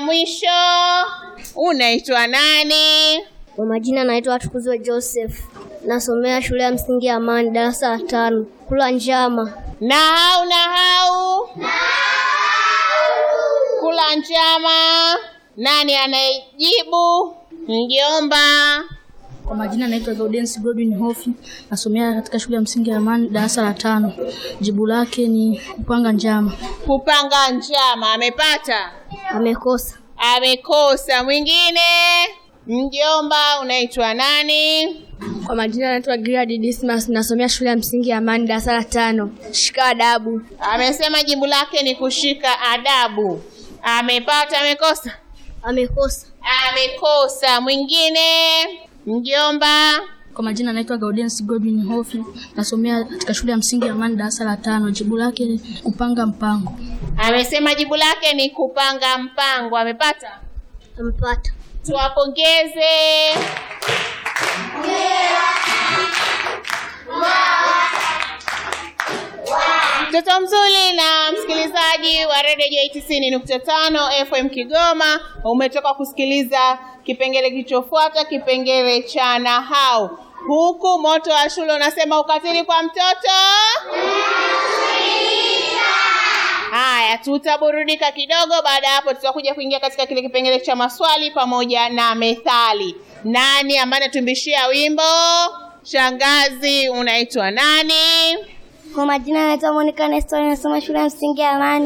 mwisho, unaitwa nani? Kwa majina naitwa Tukuzwe Joseph, nasomea shule ya msingi ya Amani, darasa la tano. Kula njama. Nahau, nahau, kula njama. Nani anayejibu? Mjomba. Kwa majina naitwa Gaudens Godwin Hofi, nasomea katika shule ya msingi ya Amani darasa la tano. Jibu lake ni kupanga njama. Kupanga njama. Amepata? Amekosa. Amekosa. Mwingine? Mjomba, unaitwa nani? Kwa majina naitwa Gilad Dismas, nasomea shule ya msingi ya Amani, darasa la tano. Shika adabu. Amesema jibu lake ni kushika adabu. Amepata? Amekosa? Amekosa. Amekosa. Mwingine? Mjomba. Kwa majina naitwa Gaudens Godwin Hofi, nasomea katika shule ya msingi ya Amani darasa la tano. Jibu lake ni kupanga mpango. Amesema jibu lake ni kupanga mpango. Amepata? Amepata. Tuwapongeze. Mtoto mzuri na msikilizaji wa redio J tisini nukta tano FM Kigoma, umetoka kusikiliza kipengele kilichofuata, kipengele cha nahau, huku moto wa shule unasema ukatili kwa mtoto. Haya, tutaburudika kidogo. Baada ya hapo, tutakuja kuingia katika kile kipengele cha maswali pamoja na methali. Nani ambaye anatumbishia wimbo? Shangazi, unaitwa nani? Kwa majina naitwa Monica Nestor, nasoma shule ya msingi ya Amani.